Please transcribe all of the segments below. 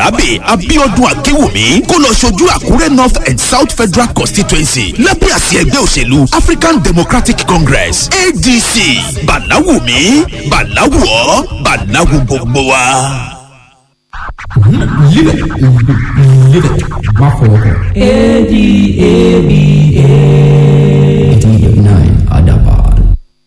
barabe abiodun akewumi kó lọ ṣojú àkúrẹ́ north and south federal constituency lábẹ́ àsíá ẹgbẹ́ òṣèlú african democratic congress adc bàláwùmí bàláwùọ́ bàláwù gbogbo wa. Live it. Live it. Má fọwọ́ kàn. A-D-A-B-A. Adaban.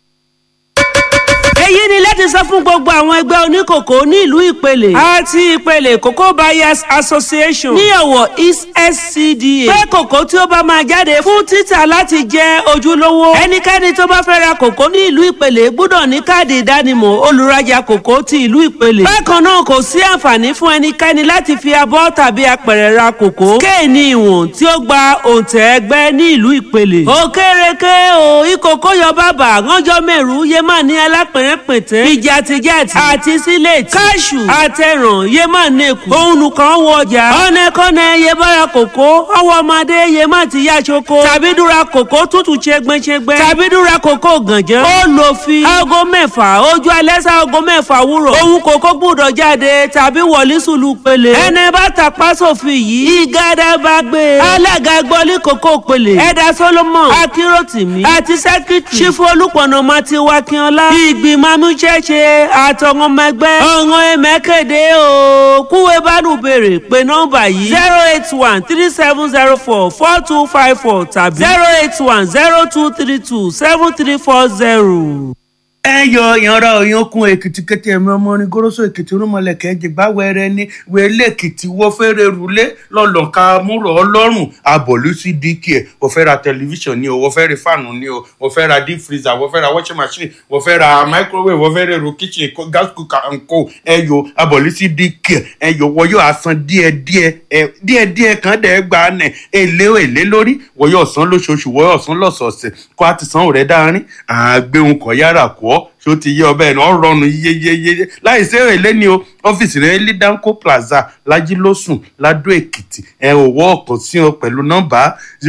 èyí ni láti sọ fún gbogbo àwọn ẹgbẹ́ oníkòkò ní ìlú ìpele àti ìpele cocoa buyers association ní ọ̀wọ̀ east scda pé kòkó tí ó bá máa jáde fún títà láti jẹ́ ojúlówó ẹnikẹ́ni tó bá fẹ́ ra kòkó ní ìlú ìpele gbọ́dọ̀ ní káàdì ìdánimọ̀ olùrajà kòkó ti ìlú ìpele bákan náà kò sí àǹfààní fún ẹnikẹ́ni láti fi abọ́ tàbí apẹ̀rẹ̀ ra kòkó kéènì ìwọ̀n tí ó gba òǹtẹ̀ ẹgbẹ́ ní ìlú ìpele òkèrèké o ìkòkó yọ bàbà ránjọ́ mẹ́rù yé má ní alápẹ̀rẹ̀ pètè ìjàtìjàtì àti sílẹ̀tì káṣù àtẹ̀ràn yé má nẹ́kù òun nìkan wọ ọjà ọ̀nẹ́kọ́nẹ́ yé bára kòkó ọwọ́ ọmọdé yé má ti yá ṣoko tàbí dúra kòkó tútù ṣẹgbẹ́ṣẹgbẹ́ tàbí dúra kòkó gànjẹ́ ó lò fi aago mẹ́fà ojú alẹ́ sá aago mẹ́fà wúrọ̀ òun kòkó gbúdọ̀ jáde tàbí wọlé sùlù pele ẹni bá tàpá sófin yìí ìgádà bá gbé alága gbọ́lí kòkó pele ẹ̀dá solomon akíròtìmí àti sẹ́kítì ṣífù olùpọ̀nà mati wakínọlá ìgbìmọ̀ amúṣẹ́ṣe àtọ̀wọ́n ọmọ ẹgbẹ́ ọ̀ràn ẹ̀mẹ́kẹ̀dẹ́ o kúwé bánú béèrè pé nọ́mbà yìí zero eight one three seven zero four four two five four tàbí zero eight one zero two three two seven three four zero ẹ yọ ìyanra òyankun èkìtì kété ẹmí ọmọ orin goroso èkìtì rúmọlẹkẹ jìgbà wẹrẹ ní wẹlé èkìtì wọfẹrẹ rúlé lọlọka múrò ọlọrun abọlú sí dk ẹ wọfẹ ra tẹlifíṣàn ni o wọfẹ ra fáànù ni o wọfẹ ra deep freezer wọfẹ ra washing machine wọfẹ ra microwave wọfẹ ra èrò kitchen ko- gas cooker and co ẹ yọ abọlú sí dk ẹ yọ wọyọ asan díẹdíẹ ẹ díẹdíẹ kan dẹ gbà nẹ èlé èlé lórí wọyọ ọsán lóṣooṣù wọyọ ọsán lọsọọsẹ kó a ti san òrẹ dáárín àgbéhùn kọ yára kọ ọ ṣó ti yé ọbẹ̀ náà rọrùn yeyeyeye láì sí èrèlé ni o ọ́fíìsì rẹ̀ ní danco plaza lajilósùn ladó èkìtì ẹ̀ òwò ọ̀kan sí ọ pẹ̀lú nọ́mbà